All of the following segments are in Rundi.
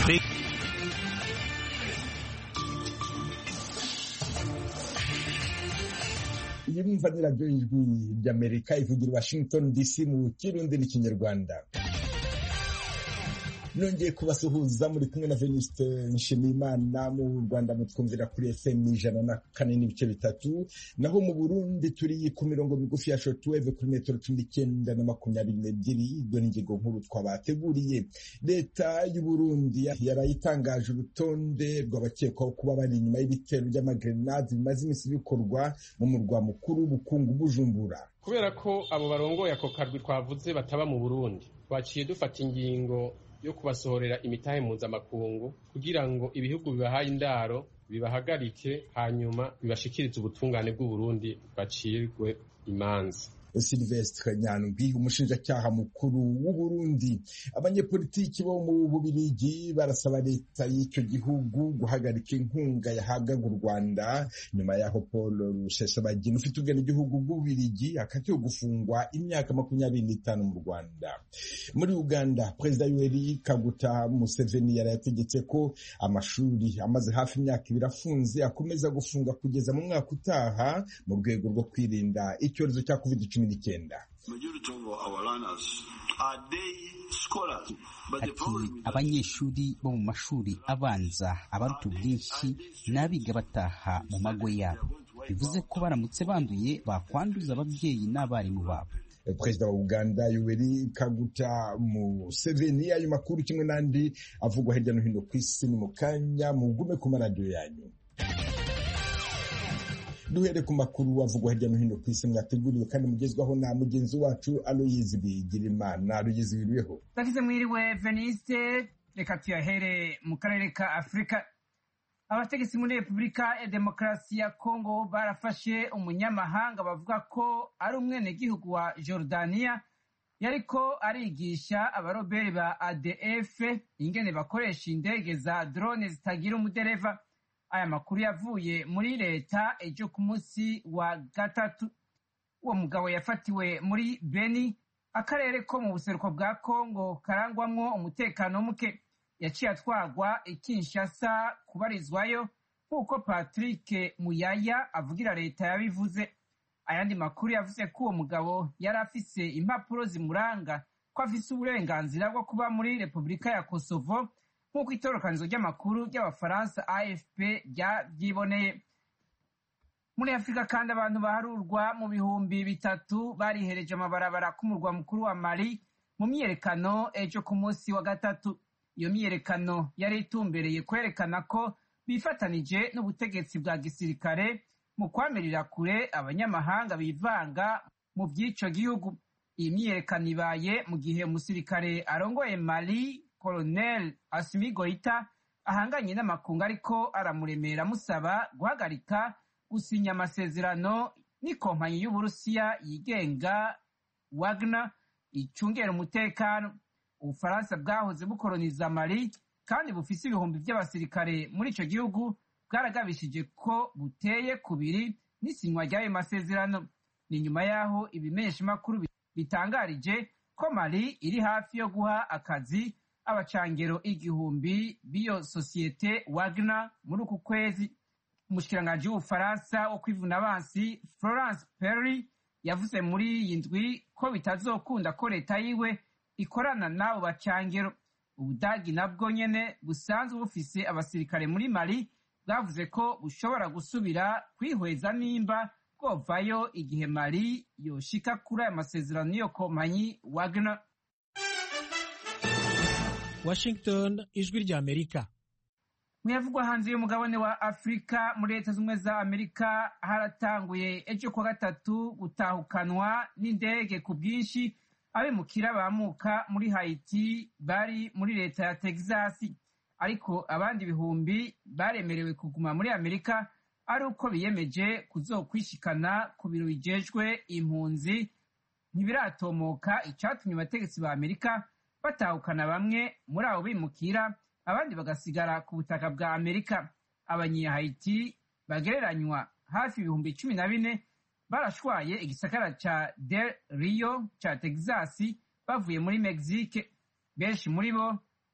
iyi mwumva ni radiyo y'ijwi ry'amerika ivugira i washington dc mu kirundi n'ikinyarwanda nongeye kubasuhuza muri kumwe na venuste nshimiyimana mu rwanda mutwumvira kuri fm ijana na kane n'ibice bitatu naho mu burundi turi ku mirongo migufi ya shortwave kuri metero cumi n'icyenda na makumyabiri n'ebyiri ibyo ni ingingo nkuru twabateguriye leta y'uburundi yarayitangaje urutonde rw'abakekwaho kuba bari inyuma y'ibitero by'amagrenade bimaze iminsi bikorwa mu murwa mukuru w'ubukungu bujumbura kubera ko abo barongoye ako karwi twavuze bataba mu burundi twaciye dufata ingingo yo kubasohorera imitahe mpuzamakungu kugira ngo ibihugu bibahaye indaro bibahagarike hanyuma bibashikirize ubutungane bw'uburundi bacirwe imanza Silvestre Nyandwi umushinjacyaha mukuru w'Uburundi abanyepolitiki bo mu Bubirigi barasaba leta y'icyo gihugu guhagarika inkunga yahabwaga u Rwanda nyuma yaho Paul Rusesabagina ufite ubwenegihugu bw'Ububirigi akatiwe gufungwa imyaka makumyabiri n'itanu mu Rwanda muri Uganda Perezida Yoweri Kaguta Museveni yari yategetse ko amashuri amaze hafi imyaka ibiri afunze akomeza gufunga kugeza mu mwaka utaha mu rwego rwo kwirinda icyorezo cya covid cumi n'icyenda ati abanyeshuri bo mu mashuri abanza abaruta ubwinshi n'abiga bataha mu mago yabo bivuze ko baramutse banduye bakwanduza ababyeyi n'abarimu babo perezida wa uganda yoweri kaguta museveni ayo makuru kimwe n'andi avugwa hirya no hino ku isi ni mu kanya mugume ku maradiyo yanyu duhere ku makuru avugwa hirya no hino ku isi mwateguriwe kandi mugezwaho na mugenzi wacu aloyizi bigirimana aloyizi wiriweho ndakize mwiriwe veniste reka tuyahere mu karere ka afurika abategetsi muri repubulika ya demokarasi ya kongo barafashe umunyamahanga bavuga ko ari umwenegihugu wa jordaniya yariko arigisha abaroberi ba adf ingene bakoresha indege za drone zitagira umudereva aya makuru yavuye muri leta ejo ku munsi wa gatatu uwo mugabo yafatiwe muri beni akarere ko mu buseruko bwa kongo karangwamwo umutekano muke yaciye atwagwa ikinshasa kubarizwayo nk'uko patrick muyaya avugira leta yabivuze ayandi makuru yavuze ko uwo mugabo yari afise impapuro zimuranga ko afise uburenganzira bwo kuba muri repubulika ya kosovo nk'uko itorokanizo ry'amakuru ry'abafaransa afp ryiboneye muri afurika kandi abantu baharurwa mu bihumbi bitatu barihereje amabarabara k'umurwa mukuru wa mali mu myiyerekano ejo ku munsi wa gatatu iyo myiyerekano yari itumbereye kwerekana ko bifatanije n'ubutegetsi bwa gisirikare mu kwamirira kure abanyamahanga bivanga mu by'ico gihugu iyi myiyerekano ibaye mu gihe umusirikare arongoye mali colonel asimi goita ahanganye n'amakungu ariko aramuremera amusaba guhagarika gusinya amasezerano n'ikompanyi y'uburusiya yigenga wagner icungera umutekano ubufaransa bwahoze bukoroniza mali kandi bufise ibihumbi by'abasirikare muri ico gihugu bwaragabishije ko buteye kubiri n'isinywa ry'ayo masezerano ni nyuma y'aho ibimenyeshamakuru bitangarije ko mali iri hafi yo guha akazi abacangero igihumbi b'iyo sosiyete wagner muri uku kwezi umushikiranganji w'ubufaransa wo kwivuna abansi florence perry yavuze muri iyi ndwi ko bitazokunda ko leta yiwe ikorana n'abo bacangero ubudagi nabwo nyene busanzwe bufise abasirikare muri mali bwavuze ko bushobora gusubira kwihweza nimba bwovayo igihe mali yoshika kuri aya masezerano n'iyo kompanyi wagner washington ijwi rya amerika muyavugwa hanze y'umugabane wa afurika muri leta z'ubumwe za amerika haratanguye ejo kuwa gatatu gutahukanwa n'indege ku bwinshi abimukira bamuka muri hayiti bari muri leta ya texas ariko abandi ibihumbi baremerewe kuguma muri amerika ari uko biyemeje kuzokwishikana ku biro bijejwe impunzi ntibiratomoka icyatumye abategetsi ba amerika batahukana bamwe muri abo bimukira abandi bagasigara ku butaka bwa amerika abanyehayiti bagereranywa hafi ibihumbi cumi na bine barashwaye igisagara ca del rio ca texas bavuye muri mexique benshi muri bo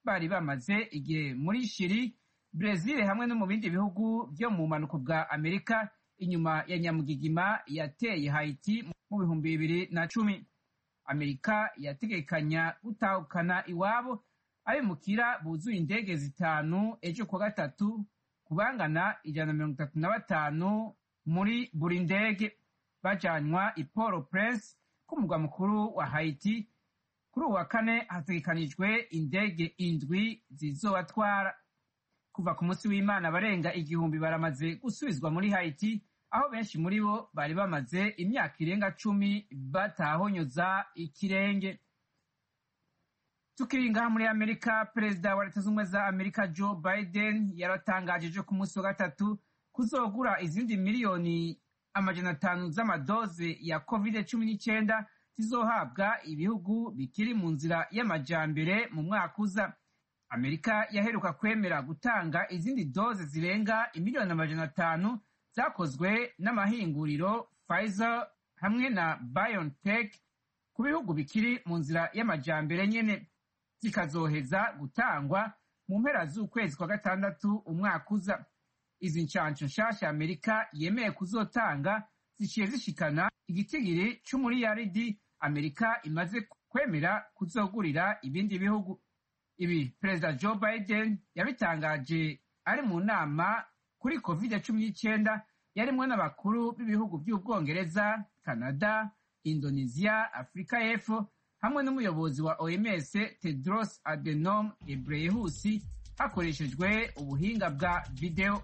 bari bamaze igihe muri shiri brezil hamwe no mu bindi bihugu byo mu bumanuko bwa amerika inyuma ya nyamugigima yateye haiti mu bihumbi bibiri na cumi amerika yategekanya gutahukana iwabo abimukira buzuye indege zitanu ejo kuwa gatatu kubangana ijana na mirongo itatu na batanu muri buri ndege bajanywa i poro prince k'umurwa mukuru wa haiti kuri uwa kane hategekanijwe indege indwi zizobatwara kuva ku munsi w'imana barenga igihumbi baramaze gusubizwa muri haiti aho benshi muri bo bari bamaze imyaka irenga cumi batahonyoza ikirenge tukiri ngaha muri amerika perezida wa leta z'ubumwe za amerika joe biden yaratangaje ejo ku munsi wa gatatu kuzogura izindi miliyoni amajana atanu z'amadoze ya covid cumi n'icyenda zizohabwa ibihugu bikiri mu nzira y'amajambere mu mwaka uza amerika yaheruka kwemera gutanga izindi doze zirenga imiliyoni amajana atanu zakozwe n'amahinguriro Pfizer hamwe na BioNTech ku bihugu bikiri mu nzira y'amajambere nyene zikazoheza gutangwa mu mpera z'ukwezi kwa gatandatu umwaka uza izi nshansho nshasha amerika yemeye kuzotanga ziciye zishikana igitigiri c'umuriyaridi amerika imaze kwemera kuzogurira ibindi bihugu ibi perezida joe biden yabitangaje ari mu nama kuri covid cumi n'icyenda yarimwo n'abakuru b'ibihugu by'ubwongereza canada indonesia afurika y'epfo hamwe n'umuyobozi wa oms tedros adenom ebreyesus hakoreshejwe ubuhinga bwa videwo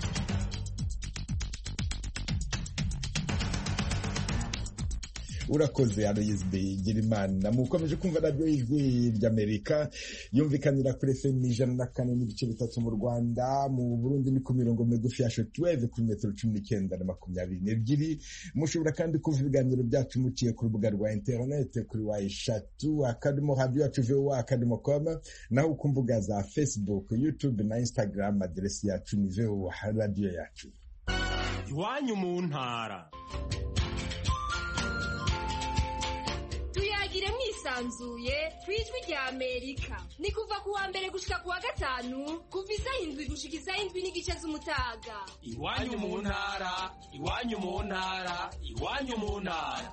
urakoze aloyizi bigirimana mukomeje kumva radiyo y'ijwi ry'amerika yumvikanira kuri fm ijana na kane n'ibice bitatu mu rwanda mu burundi ni ku mirongo migufi ya shotweve kuri metero cumi n'icyenda na makumyabiri n'ebyiri mushobora kandi kumva ibiganiro byacu muciye ku rubuga rwa interinete kuri wa eshatu akadomo radiyo yacu vowa akadomo koma naho ku mbuga za facebook youtube na instagram aderesi yacu ni vowa radiyo yacu iwanyu mu ntara tuyagire mwisanzuye ku ijwi rya amerika ni kuva ku wa mbere gushika ku wa gatanu kuva isaha indwi gushika isaha indwi n'igice z'umutaga iwanyu mu ntara iwanyu mu ntara iwanyu mu ntara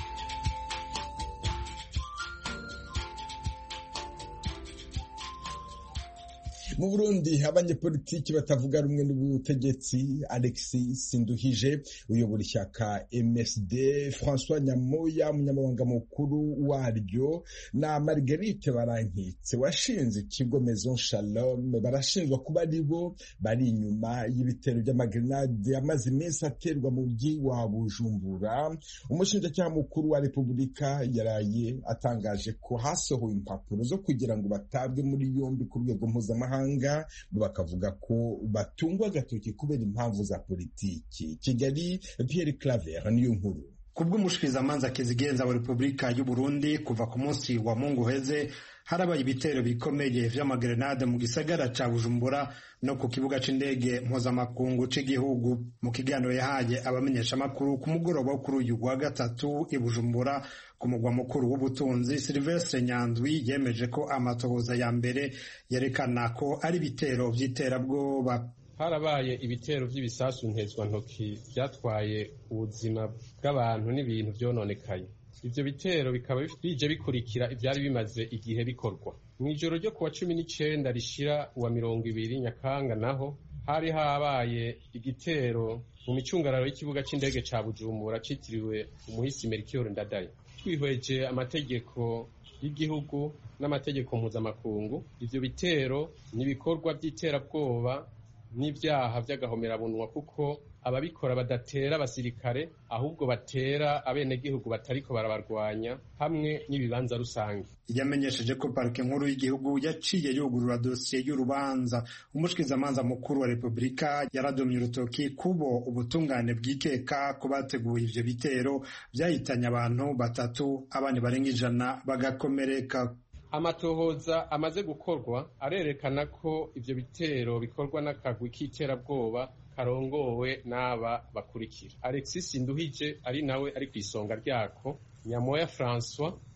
mu burundi abanyepolitiki batavuga rumwe n'ubutegetsi alexis sinduhije uyobora ishyaka msd françois nyamoya umunyamabanga mukuru waryo na marguerite barankitse washinze ikigo maison shalom barashinjwa kuba ari bo bari inyuma y'ibitero by'amagrenade amaze iminsi aterwa mu mujyi wa bujumbura umushinjacyaha mukuru wa repubulika yaraye atangaje ko hasohowe impapuro zo kugira ngo batabwe muri yombi ku rwego mpuzamahanga mahanga bakavuga ko batungwa agatoki kubera impamvu za politiki kigali pierre claver niyo nkuru kubw'umushikirizamanza kizigenza wa repubulika y'u burundi kuva ku munsi wa mungu uheze harabaye ibitero bikomeye vy'amagrenade mu gisagara ca bujumbura no ku kibuga c'indege mpuzamakungu c'igihugu mu kiganiro yahaye abamenyeshamakuru ku mugoroba wo kuri uyu wa gatatu i bujumbura ku mugwa mukuru w'ubutunzi silvestre nyandwi yemeje ko amatohoza ya mbere yerekana ko ari ibitero vy'iterabwoba harabaye ibitero by'ibisasu ntezwantoki byatwaye ubuzima bw'abantu n'ibintu byononekaye ivyo bitero bikaba bije bikurikira ivyari bimaze igihe bikorwa mw'ijoro ryo kuwa cumi n'icenda rishira uwa mirongo ibiri nyakanga naho hari habaye igitero mu micungararo y'ikibuga c'indege ca bujumbura citiriwe umuhisi melchior ndadaye twihweje amategeko y'igihugu n'amategeko mpuzamakungu ivyo bitero ni ibikorwa vy'iterabwoba n'ibyaha by'agahomerabunwa kuko ababikora badatera abasirikare ahubwo batera abenegihugu batariko barabarwanya hamwe n'ibibanza rusange yamenyesheje ko parike nkuru y'igihugu yaciye yugurura dosiye y'urubanza umushikirizamanza mukuru wa repubulika yaradomye urutoki kubo ubutungane bwikeka ko bateguye ivyo bitero vyahitanye abantu batatu abandi barenga ijana bagakomereka amatohoza amaze gukorwa arerekana ko ivyo bitero bikorwa n'akagwi k'iterabwoba karongowe n'aba bakurikira alexis nduhije ari nawe ari ku isonga ryako nyamoya francois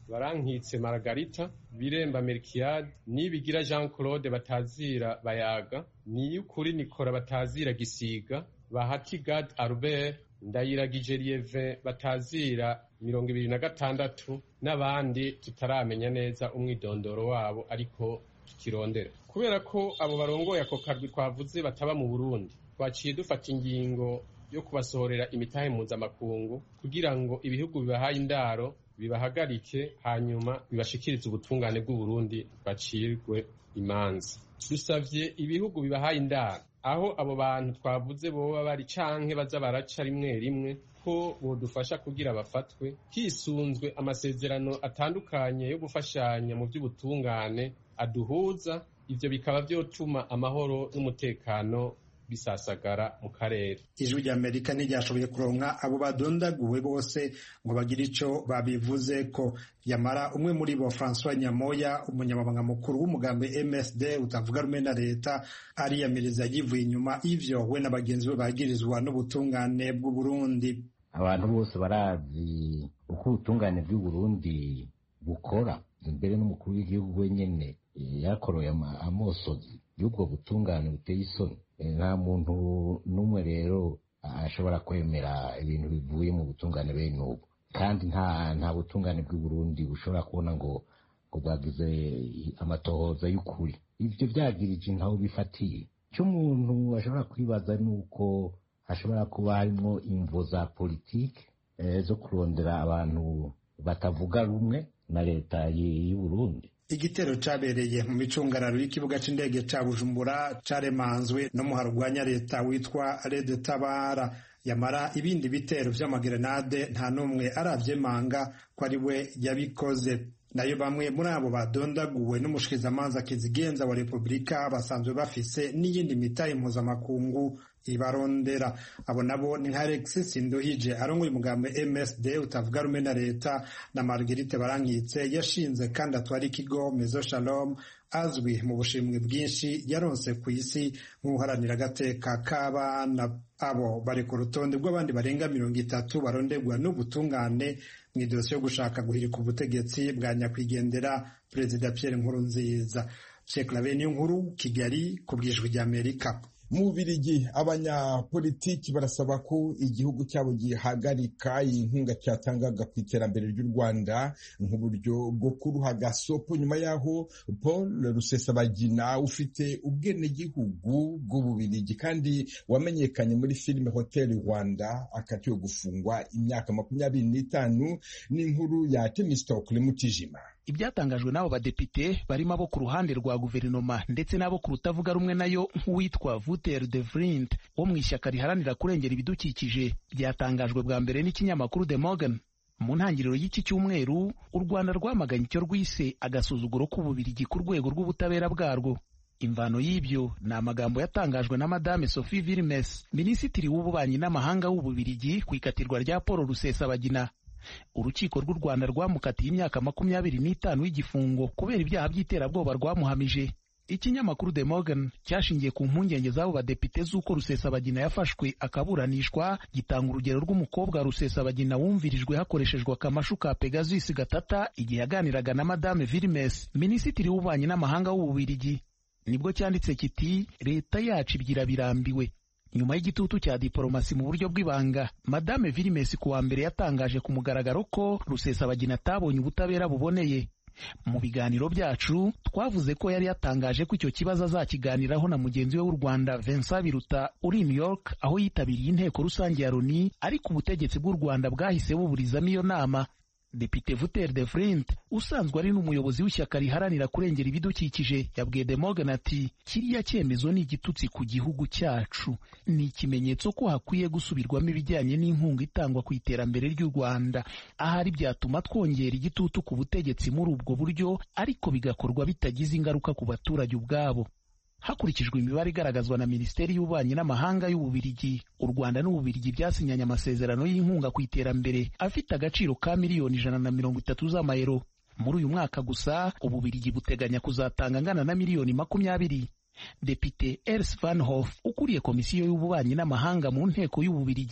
barankitse Margarita Biremba Melchiade Nibigira Jean Claude batazira bayaga Niyukuri Nikora batazira gisiga Bahati Gad Albert Ndayiragije Lieve batazira mirongo ibiri na gatandatu n'abandi tutaramenya neza umwidondoro wabo ariko tukirondera kubera ko abo barongoye ako karwi twavuze bataba mu Burundi twaciye dufata ingingo yo kubasohorera imitahe mpuzamakungu kugira ngo ibihugu bibahaye indaro bibahagarike hanyuma bibashikirize ubutungane bw'uburundi bacirwe imanza dusavye ibihugu bibahaye indaro aho abo bantu twavuze boba bari canke baza baraca rimwe rimwe ko bodufasha kugira bafatwe hisunzwe amasezerano atandukanye yo gufashanya mu by'ubutungane aduhuza ivyo bikaba vyotuma amahoro n'umutekano bisasagara mu karere ijwi rya amerika ntiryashoboye kuronka abo badondaguwe bose ngo bagire ico babivuze ko yamara umwe muri bo francois nyamoya umunyamabanga mukuru w'umugambi msd utavuga rumwe na leta ariyamiriza yivuye inyuma ivyo we na bagenzi be bagirizwa n'ubutungane bw'uburundi abantu bose barazi uko ubutungane bw'uburundi bukora imbere n'umukuru w'igihugu wenyene yakoroye amosozi y'ubwo butungane buteye isoni nta muntu n'umwe rero ashobora kwemera ibintu bivuye mu butungane bene ubu kandi nta nta butungane bw'uburundi bushobora kubona ngo ngo bwagize amatohoza y'ukuri ibyo byagirije ntaho bifatiye icyo umuntu ashobora kwibaza ni uko hashobora kuba harimo imvo za politiki zo kurondera abantu batavuga rumwe na leta y'uburundi igitero cabereye mu micungararo y'ikibuga c'indege ca bujumbura caremanzwe n'umuharo urwanya leta witwa rede tabara yamara ibindi bitero vy'amagerenade nta n'umwe aravyemanga ko ari we yabikoze nayo bamwe muri abo badondaguwe n'umushikizamanza kizigenza wa repubulika basanzwe bafise n'iyindi mitahe mpuzamakungu ibarondera abo nabo ni nka Alexis Sinduhije arongoye umugambi MSD utavuga rumwe na leta na Marguerite Barankitse yashinze kandi atwara ikigo Mezo Shalom azwi mu bushimwe bwinshi yaronse ku isi nk'uharanira agateka k'abana abo bari ku rutonde rw'abandi barenga mirongo itatu baronderwa n'ubutungane mu idosiye yo gushaka guhirika ubutegetsi bwa nyakwigendera perezida Pierre Nkurunziza Sheikh Laveni nkuru Kigali ku bwijwi ry'Amerika mu Bubirigi abanyapolitiki barasaba ko igihugu cyabo gihagarika iyi nkunga cyatangaga ku iterambere ry'u Rwanda nk'uburyo bwo kuruha gasopo nyuma y'aho Paul Rusesabagina ufite ubwenegihugu bw'Ububirigi kandi wamenyekanye muri filime Hotel Rwanda akatiwe gufungwa imyaka makumyabiri n'itanu n'inkuru ya Temistokle Mutijima ibyatangajwe n'abo badepite barimo abo ku ruhande rwa guverinoma ndetse n'abo ku rutavuga rumwe nayo nk'uwitwa Wouter de Vriend wo mu ishyaka riharanira kurengera ibidukikije byatangajwe bwa mbere n'ikinyamakuru The Morgan mu ntangiriro y'iki cyumweru u Rwanda rwamaganye icyo rwise agasuzuguro k'ububirigi ku rwego rw'ubutabera bwarwo imvano y'ibyo ni amagambo yatangajwe na madame Sophie Vilmes minisitiri w'ububanyi n'amahanga w'ububirigi ku ikatirwa rya Paul Rusesabagina urukiko rw'u Rwanda rwamukatiye imyaka makumyabiri n'itanu y'igifungo kubera ibyaha by'iterabwoba rwamuhamije ikinyamakuru The Morgan cyashingiye ku mpungenge z'abo badepite z'uko Rusesabagina yafashwe akaburanishwa gitanga urugero rw'umukobwa Rusesabagina wumvirijwe hakoreshejwe akamashu ka Pegasus gatata igihe yaganiraga na Madame Vilmes minisitiri w'ububanyi n'amahanga w'ububirigi nibwo cyanditse kiti leta yacu ibyira birambiwe nyuma y'igitutu cya diporomasi mu buryo bw'ibanga madame Vilmes ku wa mbere yatangaje ku mugaragaro ko Rusesabagina atabonye ubutabera buboneye mu biganiro byacu twavuze ko yari yatangaje ko icyo kibazo azakiganiraho na mugenzi we w'u Rwanda Vincent Biruta uri New York aho yitabiriye inteko rusange ya Loni ariko ubutegetsi bw'u Rwanda bwahise buburizamo iyo nama Depite Vuter de Vrint usanzwe ari n'umuyobozi w'ishyaka riharanira kurengera ibidukikije yabwiye De Morgan ati kiriya cyemezo ni igitutsi ku gihugu cyacu ni ikimenyetso ko hakwiye gusubirwamo ibijyanye n'inkunga itangwa ku iterambere ry'u Rwanda ahari byatuma twongera igitutu ku butegetsi muri ubwo buryo ariko bigakorwa bitagize ingaruka ku baturage ubwabo hakurikijwe imibare igaragazwa na minisiteri y'ububanyi n'amahanga y'ububirigi u rwanda n'ububirigi byasinyanye amasezerano y'inkunga ku iterambere afite agaciro ka miliyoni ijana na mirongo itatu z'amayero muri uyu mwaka gusa ububirigi buteganya kuzatanga angana na miliyoni makumyabiri depite ers van hof ukuriye komisiyo y'ububanyi n'amahanga mu nteko y'ububirigi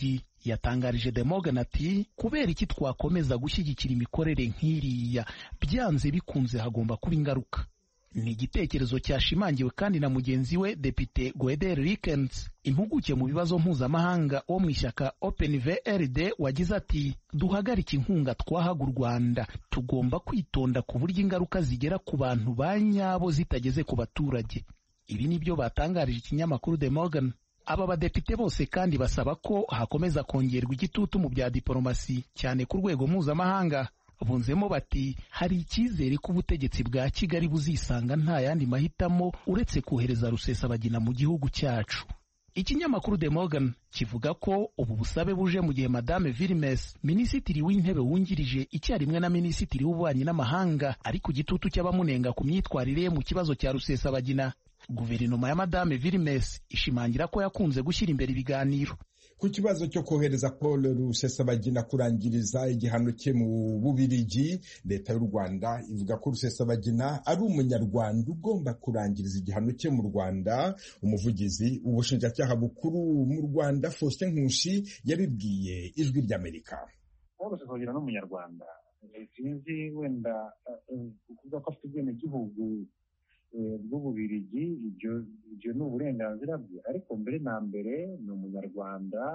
yatangarije The Morgan ati kubera iki twakomeza gushyigikira imikorere nk'iriya byanze bikunze hagomba kuba ingaruka ni igitekerezo cyashimangiwe kandi na mugenzi we depite Gueder Rikens impuguke mu bibazo mpuzamahanga wo mu ishyaka Open VRD wagize ati duhagarike inkunga twahaga u Rwanda tugomba kwitonda ku buryo ingaruka zigera ku bantu ba nyabo zitageze ku baturage ibi ni byo batangarije ikinyamakuru The Morgan aba badepite bose kandi basaba ko hakomeza kongerwa igitutu mu bya diporomasi cyane ku rwego mpuzamahanga bunzemo bati hari icyizere ko ubutegetsi bwa kigali buzisanga nta yandi mahitamo uretse kohereza rusesabagina mu gihugu cyacu ikinyamakuru The Morgan kivuga ko ubu busabe buje mu gihe madame Vilmes minisitiri w'intebe wungirije icyarimwe na minisitiri w'ububanyi n'amahanga ari ku gitutu cy'abamunenga ku myitwarire ye mu kibazo cya rusesabagina guverinoma ya madame Vilmes ishimangira ko yakunze gushyira imbere ibiganiro ku kibazo cyo kohereza paul rusesabagina kurangiriza igihano cye mu bubirigi leta y'u rwanda ivuga ko rusesabagina ari umunyarwanda ugomba kurangiriza igihano cye mu rwanda umuvugizi ubushinjacyaha bukuru mu rwanda faustin nkushi yabibwiye ijwi ry'amerika paul rusesabagina ni umunyarwanda sinzi wenda kuvuga ko afite ubwenegihugu bw'ububirigi ibyo ni uburenganzira bwe ariko mbere na mbere ni umunyarwanda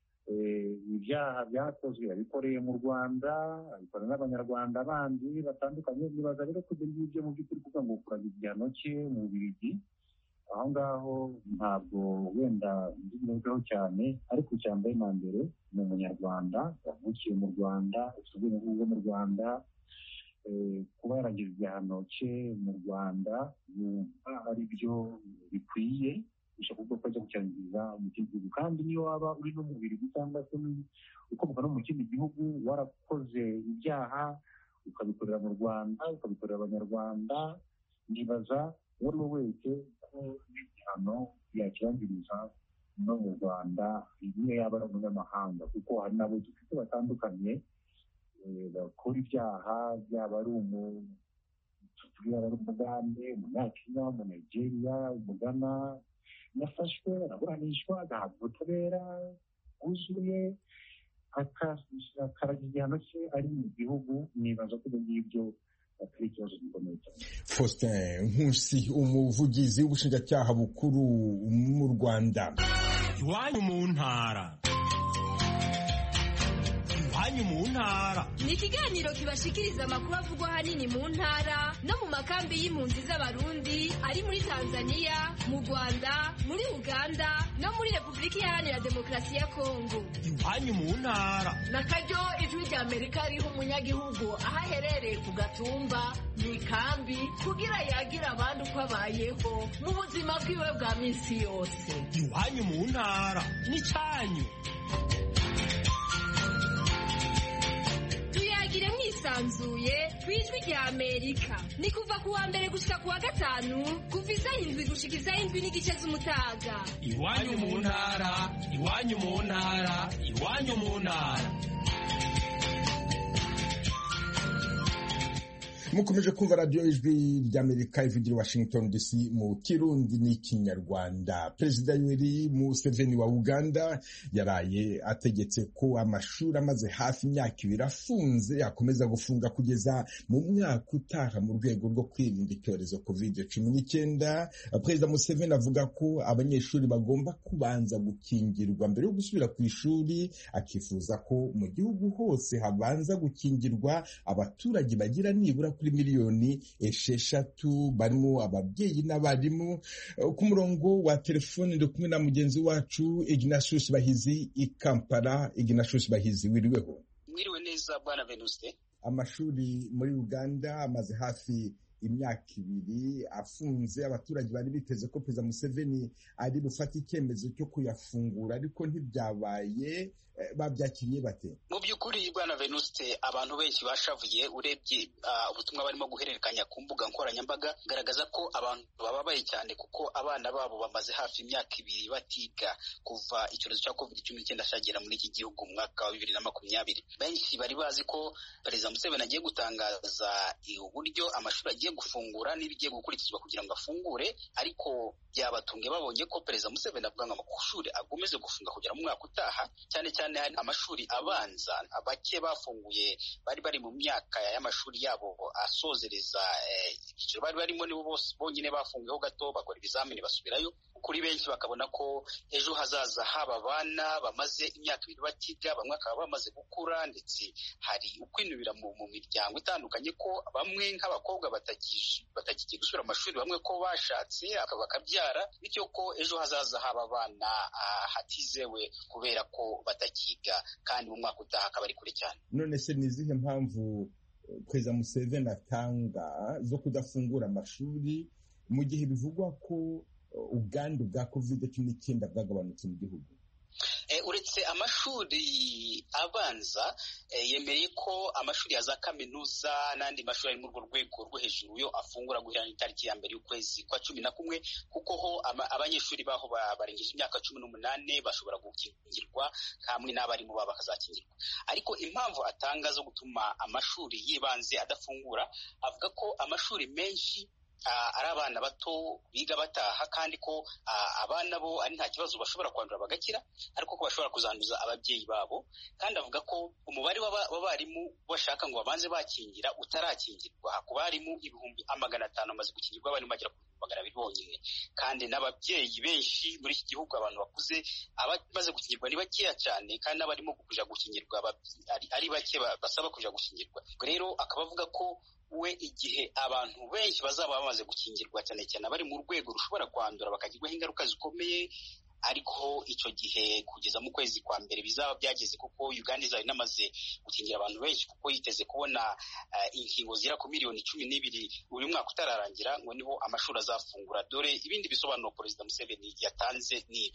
ibyaha byakozwe yabikoreye mu rwanda abikora n'abanyarwanda bandi batandukanye nibaza rero ko ibyo ngibyo mu by'ukuri kuvuga ngo ukuraga igihano cye mu bubirigi aho ngaho ntabwo wenda nzigaho cyane ariko icya mbere na mbere ni umunyarwanda wavukiye mu rwanda ufite ubwenegihugu bwo mu rwanda kuba yaragize igihano cye mu rwanda yumva ari byo bikwiye bishobora kuvuga ko ajya gucyangiza mu kindi gihugu kandi niyo waba uri no mu birigi cyangwa se ukomoka no mu kindi gihugu warakoze ibyaha ukabikorera mu rwanda ukabikorera abanyarwanda nibaza uwo ari we wese ko n'igihano yakirangiriza no mu rwanda niyo yaba ari umunyamahanga kuko hari n'abo dufite batandukanye bakora ibyaha byaba ari yaba ari umugande umunyakenya umunegeriya umugana yafashwe araburanishwa agahabwa ubutabera bwuzuye akaraga igihano cye ari mu gihugu nibaza ko ibyo ngibyo atari ikibazo gikomeye cyane faustin nkusi umuvugizi w'ubushinjacyaha bukuru mu rwanda iwanyu mu ntara iwanyu mu ntara ni ikiganiro kibashikiriza amakuru avugwa ahanini mu ntara no mu makambi y'impunzi z'abarundi ari muri tanzania mu rwanda muri uganda no muri repubulika iharanira demokarasi ya kongo iwanyu mu ntara na karyo ijwi rya amerika riha umunyagihugu aho aherereye ku gatumba mu ikambi kugira yagira abandi uko abayeho mu buzima bwiwe bwa minsi yose iwanyu mu ntara n'icyanyu tuyagire mwisanzuye ku ijwi rya amerika ni kuva ku wa mbere gushika ku wa gatanu kuva isaha indwi gushika isaha indwi n'igice z'umutaga iwanyu mu ntara iwanyu mu ntara iwanyu mu ntara mukomeje kumva radiyo ijwi ry'amerika ivugira washington dc mu kirundi n'ikinyarwanda perezida yoweri museveni wa uganda yaraye ategetse ko amashuri amaze hafi imyaka ibiri afunze akomeza gufunga kugeza mu mwaka utaha mu rwego rwo kwirinda icyorezo covid cumi n'icyenda perezida museveni avuga ko abanyeshuri bagomba kubanza gukingirwa mbere yo gusubira ku ishuri akifuza ko mu gihugu hose habanza gukingirwa abaturage bagira nibura kuri miliyoni esheshatu barimo ababyeyi n'abarimu ku murongo wa telefoni ndi kumwe na mugenzi wacu ignatius bahizi i kampala ignatius bahizi wiriweho mwiriwe neza bwana venuste amashuri muri uganda amaze hafi imyaka ibiri afunze abaturage bari biteze ko perezida museveni ari bufate icyemezo cyo kuyafungura ariko ntibyabaye babyakiriye bate mu by'ukuri bwana venuste abantu benshi bashavuye urebye ubutumwa barimo guhererekanya ku mbuga nkoranyambaga garagaza ko abantu bababaye cyane kuko abana babo bamaze hafi imyaka ibiri batiga kuva icyorezo cya covid cumi n'icyenda cyagera muri iki gihugu mu mwaka wa bibiri na makumyabiri benshi bari bazi ko perezida museveni agiye gutangaza uburyo amashuri agiye gufungura n'ibigiye gukurikizwa kugira ngo afungure ariko byabatumye babonye ko perezida museveni avuga ngo amashuri agomeze gufunga kugera mu mwaka utaha cyane cyane amashuri abanza bake bafunguye bari bari mu myaka y'amashuri yabo asozereza ibyiciro bari barimo nibo bose bonyine bafunguyeho gato bakora ibizamini basubirayo kuri benshi bakabona ko ejo hazaza haba abana bamaze imyaka ibiri batiga bamwe bakaba bamaze gukura ndetse hari ukwinubira mu miryango itandukanye ko bamwe nk'abakobwa batakigiye gusubira mu mashuri bamwe ko bashatse bakabyara bityo ko ejo hazaza haba abana hatizewe kubera ko batakiga kandi mu mwaka utaha akaba ari kure cyane none se ni izihe mpamvu perezida museveni atanga zo kudafungura amashuri mu gihe bivugwa ko ubwandu bwa kovide cumi n'icyenda bwagabanutse mu gihugu uretse amashuri abanza yemereye ko amashuri ya za kaminuza n'andi mashuri ari muri urwo rwego rwo hejuru yo afungura guhera itariki ya mbere y'ukwezi kwa cumi na kumwe kuko ho abanyeshuri baho barengeje imyaka cumi n'umunani bashobora gukingirwa hamwe n'abarimu babo bakazakingirwa ariko impamvu atanga zo gutuma amashuri y'ibanze adafungura avuga ko amashuri menshi ari abana bato biga bataha kandi ko abana bo ari nta kibazo bashobora kwandura bagakira ariko ko bashobora kuzanduza ababyeyi babo kandi avuga ko umubare w'abarimu bashaka ngo babanze bakingira utarakingirwa ku barimu ibihumbi amagana atanu bamaze gukingirwa abarimu bagera ku magana abiri bonyine kandi n'ababyeyi benshi muri iki gihugu abantu bakuze abamaze gukingirwa ni bakeya cyane kandi n'abarimo kuja gukingirwa ari bake basaba kuja gukingirwa rero akaba avuga ko we igihe abantu benshi bazaba bamaze gukingirwa cyane cyane abari mu rwego rushobora kwandura bakagirwaho ingaruka zikomeye ariko icyo gihe kugeza mu kwezi kwa mbere bizaba byageze kuko uganda izaba inamaze gukingira abantu benshi kuko yiteze kubona inkingo zigera ku miliyoni cumi n'ibiri buri mwaka utararangira ngo niho amashuri azafungura dore ibindi bisobanuro perezida museveni yatanze n'ibi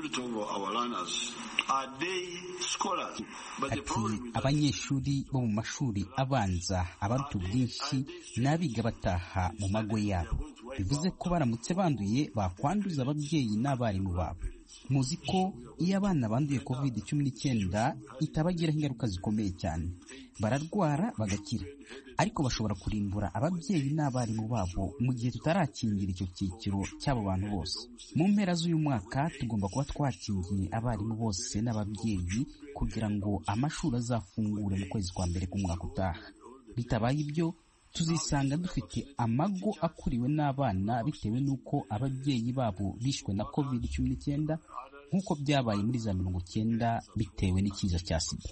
ati abanyeshuri bo mu mashuri abanza abaruta ubwinshi n'abiga bataha mu mago yabo bivuze ko baramutse banduye bakwanduza ababyeyi n'abarimu babo muzi ko iyo abana banduye covid cumi n'icyenda itabagiraho ingaruka zikomeye cyane bararwara bagakira ariko bashobora kurimbura ababyeyi n'abarimu babo mu gihe tutarakingira icyo cyiciro cy'abo bantu bose mu mpera z'uyu mwaka tugomba kuba twakingiye abarimu bose n'ababyeyi kugira ngo amashuri azafungure mu kwezi kwa mbere k'umwaka utaha bitabaye ibyo tuzisanga dufite amago akuriwe n'abana bitewe n'uko ababyeyi babo bishwe na covid cumi n'icyenda nk'uko byabaye muri za mirongo icyenda bitewe n'ikiza cya sida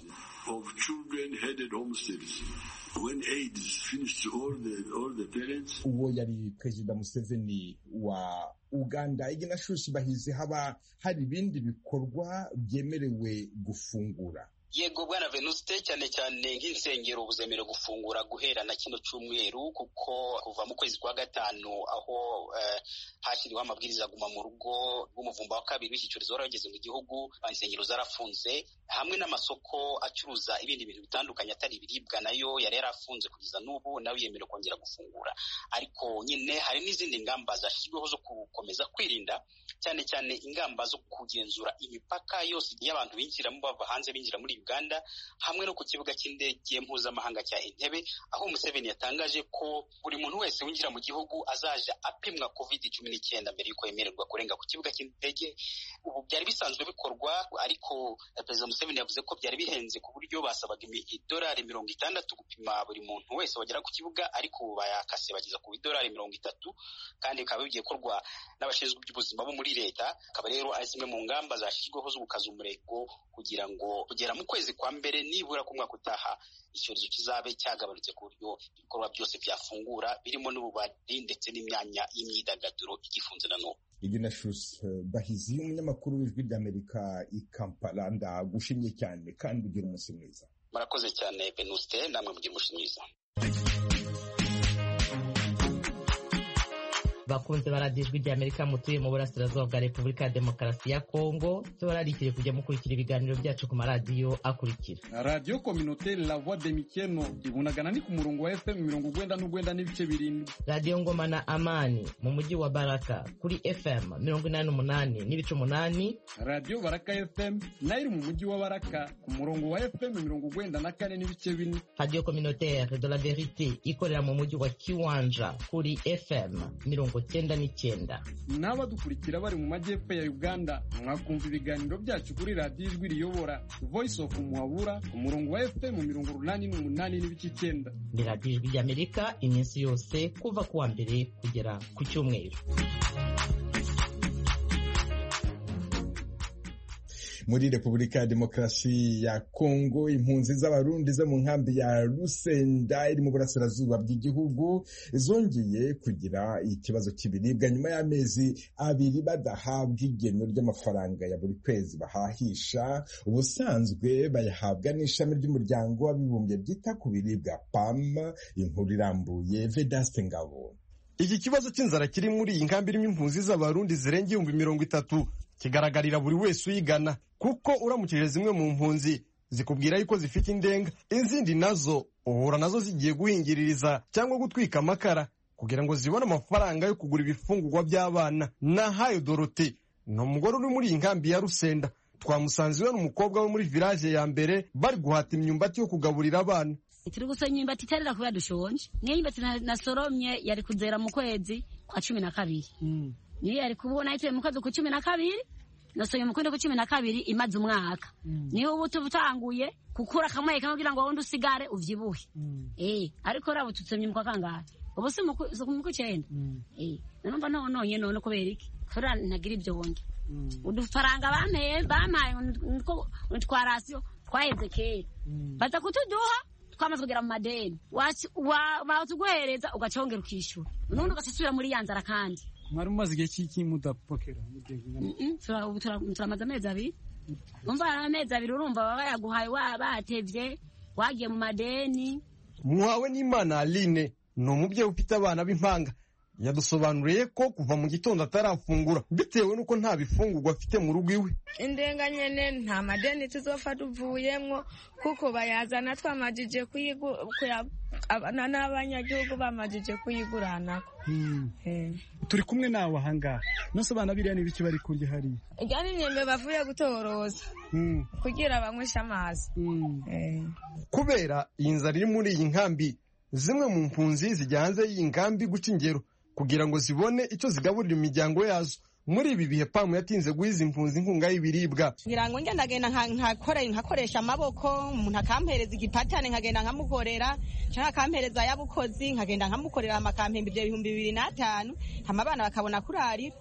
uwo yari perezida museveni wa uganda iginashushi bahize haba hari ibindi bikorwa byemerewe gufungura yego bwana venuste cyane cyane nk'insengero buzemerewe gufungura guhera na kino cyumweru kuko kuva mu kwezi kwa gatanu aho hashyiriweho amabwiriza aguma mu rugo rw'umuvumba wa kabiri w'iki cyorezo wari wageze mu gihugu insengero zarafunze hamwe n'amasoko acuruza ibindi bintu bitandukanye atari ibiribwa nayo yari yarafunze kugeza n'ubu nawe yemerewe kongera gufungura ariko nyine hari n'izindi ngamba zashyizweho zo gukomeza kwirinda cyane cyane ingamba zo kugenzura imipaka yose y'abantu binjiramo bava hanze binjira muri uganda hamwe no ku kibuga cy'indege mpuzamahanga cya entebe aho museveni yatangaje ko buri muntu wese winjira mu gihugu azaja apimwa covid cumi n'icyenda mbere y'uko yemererwa kurenga ku kibuga cy'indege ubu byari bisanzwe bikorwa ariko perezida museveni yavuze ko byari bihenze ku buryo basabaga idolari mirongo itandatu gupima buri muntu wese wagera ku kibuga ariko ubu bayakase bageza ku idolari mirongo itatu kandi bikaba bigiye gukorwa n'abashinzwe iby'ubuzima bo muri leta akaba rero ari zimwe mu ngamba zashyizweho zo gukaza umurego kugira ngo kugera mu kwezi kwa mbere nibura ku mwaka utaha icyorezo kizabe cyagabanutse ku buryo ibikorwa byose byafungura birimo n'ububari ndetse n'imyanya y'imyidagaduro igifunze na n'ubu iginashus bahizi umunyamakuru w'ijwi ry'amerika i kampala ndagushimye cyane kandi ugira umunsi mwiza murakoze cyane benuste namwe mugira umunsi mwiza bakunze baradijwe rya amerika mutuye mu burasirazuba bwa repubulika ya demokarasi ya kongo tubararikire kujya mukurikira ibiganiro byacu ku maradiyo akurikira radiyo kominoteri la voix de mikeno ibunagana ni ku murongo wa fm mirongo ugwenda n'ugwenda n'ibice birindwi radiyo ngoma na amani mu mujyi wa baraka kuri fm mirongo inani n'umunani n'ibice umunani radiyo baraka fm nayo iri mu mujyi wa baraka ku murongo wa fm mirongo ugwenda na kane n'ibice bine radiyo communautaire de la verite ikorera mu mujyi wa kiwanja kuri fm mirongo cyenda n'icyenda n'abadukurikira bari mu majyepfo ya uganda mwakumva ibiganiro byacu kuri radiyo ijwi riyobora voice of muhabura ku murongo wa fm mirongo urunani n'umunani n'ibice icyenda ni radiyo ijwi ry'amerika iminsi yose kuva ku wa mbere kugera ku cyumweru muri repubulika ya demokarasi ya kongo impunzi z'abarundi zo mu nkambi ya rusenda iri mu burasirazuba bw'igihugu zongeye kugira ikibazo cy'ibiribwa nyuma y'amezi abiri badahabwa igeno ry'amafaranga ya buri kwezi bahahisha ubusanzwe bayahabwa n'ishami ry'umuryango w'abibumbye ryita ku biribwa pam inkuru irambuye vedaste ngabo iki kibazo cy'inzara kiri muri iyi nkambi irimo impunzi z'abarundi zirenga ibihumbi mirongo itatu kigaragarira buri wese uyigana kuko uramukije zimwe mu mpunzi zikubwira yuko zifite indenga izindi nazo uhura nazo zigiye guhingiririza cyangwa gutwika amakara kugira ngo zibone amafaranga yo kugura ibifungurwa by'abana nahayo dorote ni umugore uri muri iyi nkambi ya rusenda twamusanze iwe n'umukobwa we muri village ya mbere bari guhata imyumbati yo kugaburira abana turi gusoma imyumbati itarera kubera dushonje niyo imyumbati nasoromye yari kuzera mu kwezi kwa cumi na kabiri niyo yari kubona ituye mu kwezi kwa cumi na kabiri nasoye mu kwezi kwa cumi na kabiri imaze umwaka niho ubu tubutanguye gukura kamwe kamwe kugira ngo wundi usigare uvyibuhe eh ariko rabo tutsomye mu kwa kangahe ubu si mu kw'icyenda eh nanumva nononye none kubera iki kubera ntagira ibyo wonge udufaranga bampaye bampaye twa rasiyo twaheze kera baza kutuduha twamaze kugera mu madeni batuguhereza ugacongera ukishyura nubundi ugasubira muri ya nzara kandi mwari mumaze igihe cy'iki mudapokera turamaze amezi abiri umva hari amezi abiri urumva baba bayaguhaye batevye wagiye mu madeni muhawe n'imana aline ni umubyeyi ufite abana b'impanga yadusobanuriye ko kuva mu gitondo atarafungura bitewe n'uko nta bifungurwa afite mu rugo iwe indenga nyene nta madeni tuzofa tuvuyemwo kuko bayazana twamajije abana n'abanyagihugu bamajije kuyiguranako turi kumwe nawe ahangaha nose abana biriya ni biki bari kurya hariya irya ni imyembe bavuye gutoroza kugira banyweshe amazi kubera iyi nzara iri muri iyi nkambi zimwe mu mpunzi zijya hanze y'iyi nkambi guca ingero kugira ngo zibone icyo zigaburira imiryango yazo muri ibi bihe pamu yatinze guha izi mpunzi inkunga y'ibiribwa ngira ngo ngendagenda nkakoresha amaboko umuntu akampereza igipatane nkagenda nkamukorera cyangwa akampereza ay'abukozi nkagenda nkamukorera amakampembe ibyo bihumbi bibiri n'atanu hama abana bakabona kurarira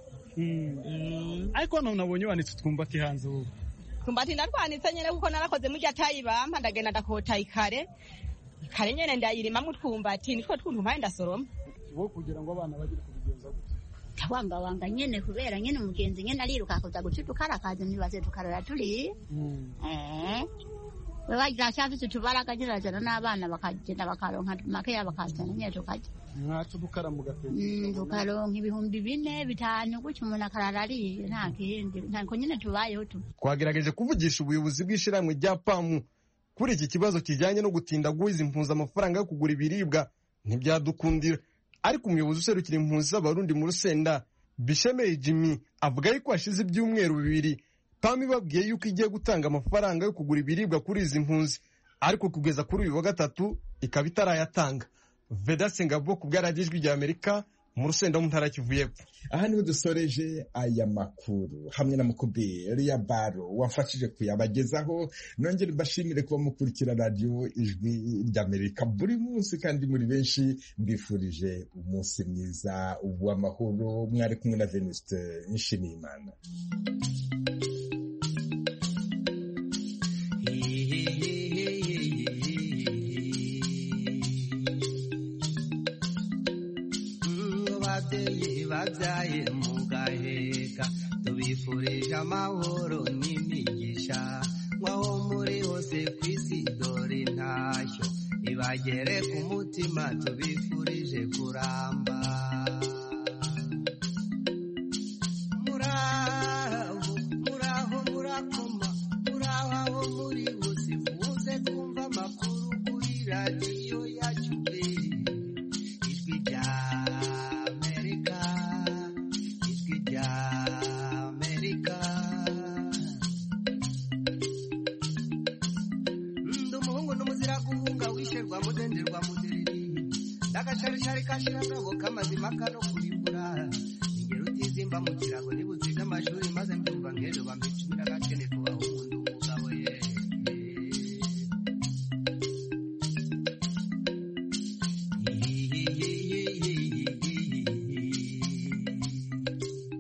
ariko hano nabonye wanitse utwumbati hanze ubu twumbati ndarwanitse nyine kuko narakoze mu atayi bampa ndagenda ndakota ikare kare nyene ndayirimamwo utwumbati nitwo twuntu mpaye ndasoroma wo kugira ngo abana bagire kubigenza gute tawangawanga nyene kubera nyene umugenzi nyene ariruka kuza guca udukarakazi ntibaze tukarara turi eh we wagira cyafise utubaraga kirazana n'abana bakagenda bakaronka makeya bakazana nyene tukarya mwaca udukara mu gatete tukaronka ibihumbi bine bitanu gutyo umuntu akarara ariye nta kindi ntabwo nyene tubayeho tu twagerageje kuvugisha ubuyobozi bw'ishirahamwe rya pamu kuri iki kibazo kijyanye no gutinda guha izi mpunzi amafaranga yo kugura ibiribwa ntibyadukundira ariko umuyobozi userukira impunzi z'abarundi mu rusenda bishemeye jimmy avuga yuko hashize ibyumweru bibiri pamu ibabwiye yuko igiye gutanga amafaranga yo kugura ibiribwa kuri izi mpunzi ariko kugeza kuri uyu wa gatatu ikaba itarayatanga vedase ngabo ku bwaragijwi rya amerika mu rusenda mu ntara kivu y'epfo aha niho dusoreje aya makuru hamwe na mukubiri ya baro wafashije kuyabagezaho nongere mbashimire kuba mukurikira radiyo ijwi ry'amerika buri munsi kandi muri benshi mbifurije umunsi mwiza w'amahoro mwari kumwe na venuste nshimiyimana ababyeyi babyaye mu gaheka tubifurije amahoro n'imigisha nk'aho muri hose ku isi dore intashyo ibagere ku mutima tubifurije kuramba n'agasharishari kashira ngabo k'amazima kano kuribura ingero utizimba mu kirago nibuziga amashuri